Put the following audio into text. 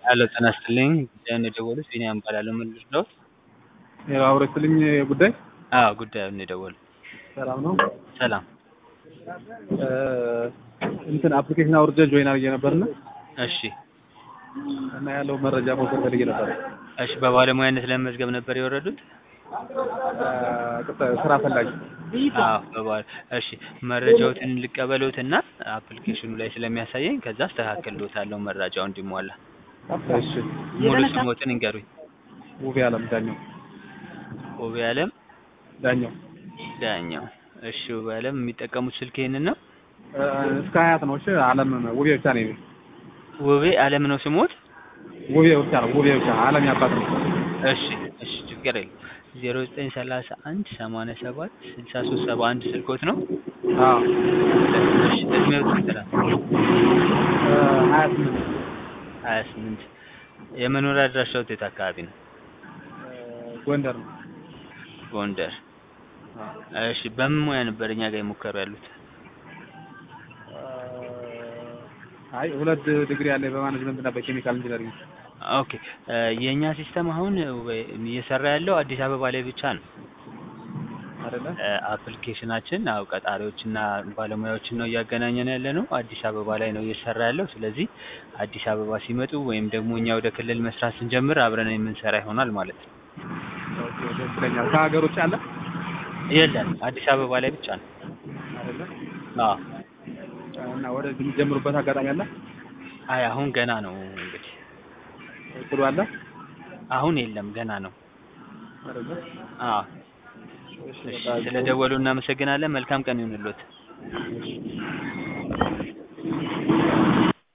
ሄሎ ጤና ይስጥልኝ ጉዳዩን የደወሉት ቢኒያም እባላለሁ ምን ልርዳዎት? ያው አውሮ ስልኝ ጉዳይ አዎ ጉዳዩን የደወሉት ሰላም ነው። ሰላም እ እንትን አፕሊኬሽን አውርጄ ጆይን አድርጌ ነበርና እሺ እና ያለው መረጃ መውሰድ ፈልጌ ነበር። እሺ በባለሙያነት ለመመዝገብ ነበር የወረዱት? እ ቅጥ- ስራ ፈላጊ አዎ በባል እሺ መረጃዎትን ልቀበሎትና አፕሊኬሽኑ ላይ ስለሚያሳየኝ ከዛ አስተካክልዎታለሁ መረጃው እንዲሟላ እሺ ሙሉ ስሞትን እንገሩኝ ውቤ አለም ዳኛው ውቤ አለም ዳኛው ዳኛው እሺ ውቤ አለም የሚጠቀሙት ስልክ ይሄንን ነው እ እስከ ሀያት ነው። እሺ አለም ውቤ ብቻ ነው። የኔ። ውቤ አለም ነው ስሞት ውቤ ብቻ ነው። ውቤ ብቻ አለም ያባት ነው። እሺ እሺ ችግር የለም ዜሮ ዘጠኝ ሰላሳ አንድ ሰማንያ ሰባት ስልሳ ሶስት ሰባ አንድ ስልኮት ነው አዎ እሺ እድሜው ስንት ነው እ ሀያ ስምንት ሀያ ስምንት የመኖሪያ አድራሻዎት የት አካባቢ ነው እ ጎንደር ነው። ጎንደር አዎ እሺ በምን ሙያ ነበር እኛ ጋር የሞከሩ ያሉት አይ ሁለት ዲግሪ ያለ በማኔጅመንት እና በኬሚካል ኢንጂነሪንግ ኦኬ እ የእኛ ሲስተም አሁን ወይ- እየሰራ ያለው አዲስ አበባ ላይ ብቻ ነው አይደለ? እ አፕሊኬሽናችን አው ቀጣሪዎችና ባለሙያዎችን ነው እያገናኘን ያለ ነው አዲስ አበባ ላይ ነው እየሰራ ያለው ስለዚህ አዲስ አበባ ሲመጡ ወይም ደግሞ እኛ ወደ ክልል መስራት ስንጀምር አብረን የምንሰራ ይሆናል ማለት ነው ኦኬ ደስ ይለኛል። ከሀገር ውጭ አለ የለም አዲስ አበባ ላይ ብቻ ነው አይደለ? አዎ እና ወደዚህ የሚጀምሩበት አጋጣሚ አለ? አይ አሁን ገና ነው እንግዲህ እቅዱ አለ? አሁን የለም ገና ነው አይደለ? አዎ እሺ እሺ በቃ ስለደወሉ እናመሰግናለን መልካም ቀን ይሁንልዎት